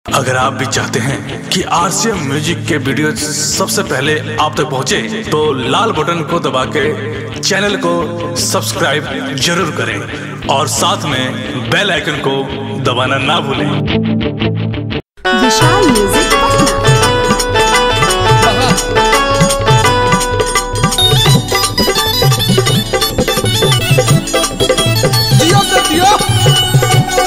अगर आप भी चाहते हैं कि आरसीएम म्यूजिक के वीडियो सबसे पहले आप तक पहुंचे, तो लाल बटन को दबा के चैनल को सब्सक्राइब जरूर करें और साथ में बेल आइकन को दबाना ना भूलें Vishal music Patna Dios de Dios.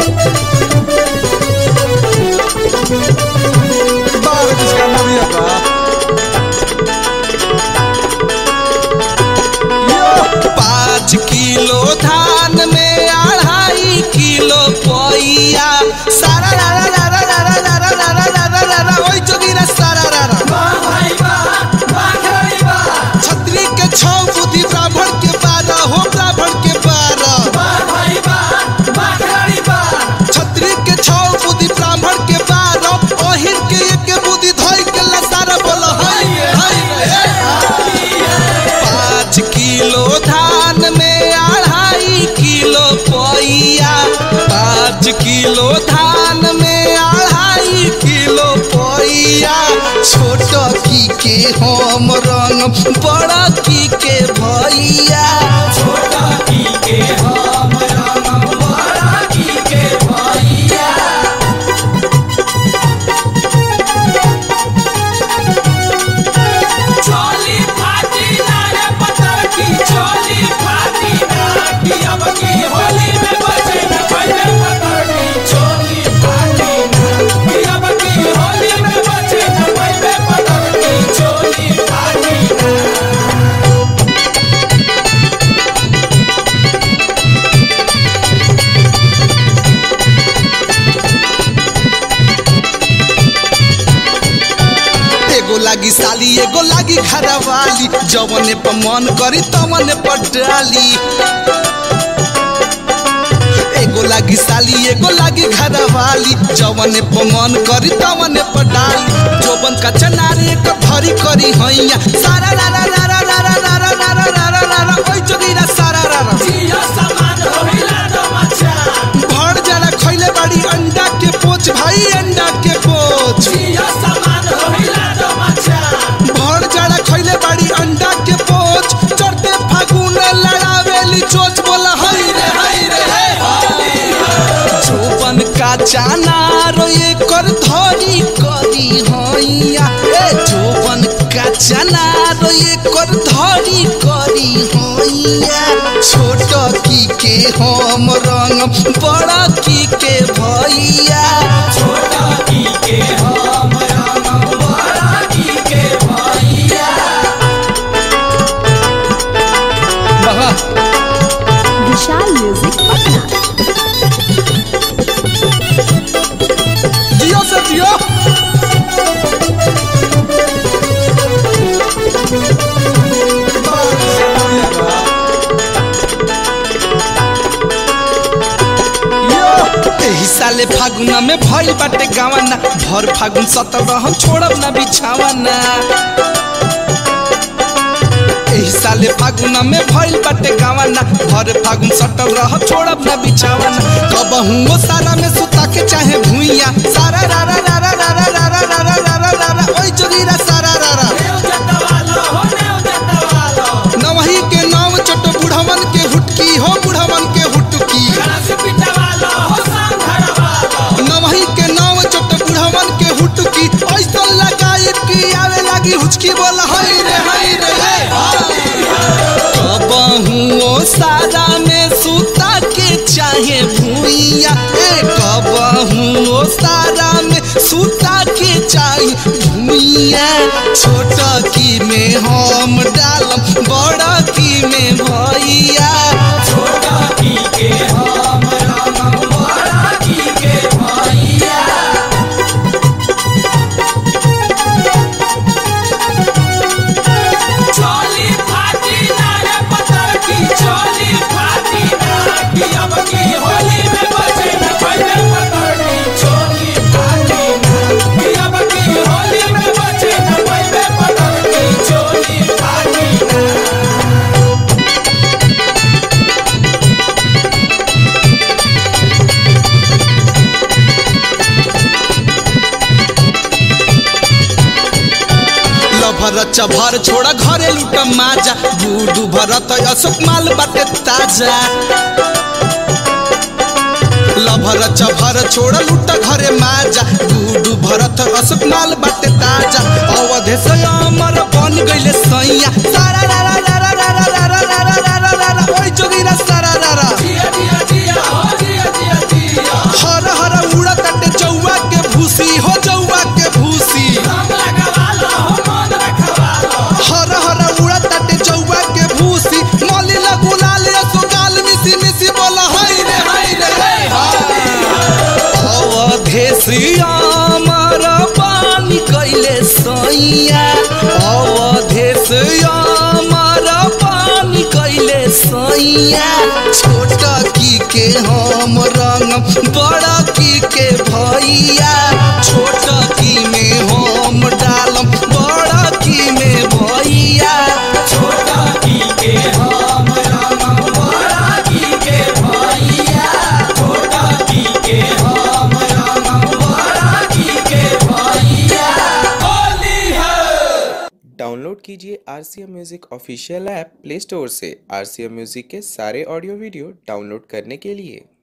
Bora buscar uma vida. पाँच किलो धान में अढ़ाई किलो पोइया सारा रा रा रा रा रा रा रा रा रा रा रा रा रा ओइ जोगिरा सारा रा रा छतरी के छौ बुद्धि ब्राह्मण के बारह हो ब्राह्मण के बारह छतरी के छौ बुद्धि ब्राह्मण के बारह ओहिर के एक बुद्धि धोई के लसारा बोल हाय हाय पाँच किलो धान में अढ़ाई किलो पोइया पाँच किलो धान में अढ़ाई किलो पोइया छोट की के हम रंग बड़ा की के भैया चोली फाटी ना रे पत्थर की चोली फाटी ना कि अब की होली में बचे न पहले पत्थर की चोली फाटी ना कि अब की होली में बचे न पहले पत्थर की चोली फाटी ना एगो लागी साली एगो लागी घरवाली जवने पर मन करी तवने पर डाली एगो लागी साली एगो लागी घरवाली जवने पर मन करी तवने पर डाली जोबन का चनारे एक धरी करी हैया सारा रा रा रा रा रा रा रा रा रा रा रा रा रा ओइ जोगीरा सारा रा रा जियो सामान होइला दो मचा भर जरा खइले बाड़ी अंडा के पोच भाई अंडा के पोच जियो सामान होइला दो मचा भर जाड़ा खइले बाड़ी अंडा के पोच चढ़ते फागुन लड़ावेली चोच बोला हई रे हई रे हे जोबन का चाना रोए कर धरी करी हैया ए जोबन का चाना रोए कर धरी करी हैया छोट की के हम रंग बड़ा की के भैया छोटा की के हम राम बड़ा की के भैया विशाल म्यूजिक पटना जियो से जियो एही साले फागुना में भइल बाटे गावाना भर फागुन सत्रह हम छोड़ब ना बिछावाना एही साले फागुना में भइल बाटे गावाना भर फागुन सटल रह छोड़ब ना बिछावाना कबहू वो सारा में सुता के चाहे भुइया सारा रा रा रा रा रा रा रा रा रा रा रा रा रा ओइ जोगीरा सारा रा रा नेव जतवालो हो नेव जतवालो नवही के नाव चट बुढ़वन के हुटकी हो बुढ़वन के हुटकी गणेश पिटवालो हो सांघरवालो नवही के नाव चट बुढ़वन के हुटकी ऐसा लगाई कि आवे लागी हुचकी बोल हई रे हई रे कबहू ओ सारा में सुता के चाहे भुइया ए कबहू ओ सारा में सुता के चाहे भुइया छोट की में हम डालम बड़ा की में भैया छोटा की के हम राम बड़ा की के भैया चोली फाटी ना रे पत्थर की चोली फाटी ना कि अब की होली में बचे न पहले पत्थर की चोली फाटी ना कि अब की होली में बचे न पहले पत्थर की चोली फाटी ना लभर चभर छोड़ा घरे लूट माजा गुडू भरत अशोक माल बाटे ताजा लभर चभर छोड़ लूट घरे माजा गुडू भरत अशोक माल बाटे ताजा अवधे से अमर बन गइले सैया सारा रा रा रा रा रा रा रा रा रा रा रा रा रा ओइ जोगिरा सारा रा रा जिया जिया जिया हो जिया जिया जिया हर हर उड़ा कटे चौवा के भूसी हो चौवा के भूसी हम लगवालो हो मन रखवालो हर हर उड़ा कटे चौवा के भूसी मौली लगुलाल असोकाल मिसी मिसी बोला हाय रे हाय रे अवधे श्यामर पानी कैले सैया अवधे श्यामर पानी कैले सैया छोट की के हम रंग बड़ा की के भैया छोट की में हम डालम बड़ा की में भैया छोटा की के हम राम बड़ा की के भैया छोटा की के हम राम बड़ा की के भैया होली है डाउनलोड कीजिए R C M music official app Play Store से आर सी एम म्यूज़िक के सारे ऑडियो वीडियो डाउनलोड करने के लिए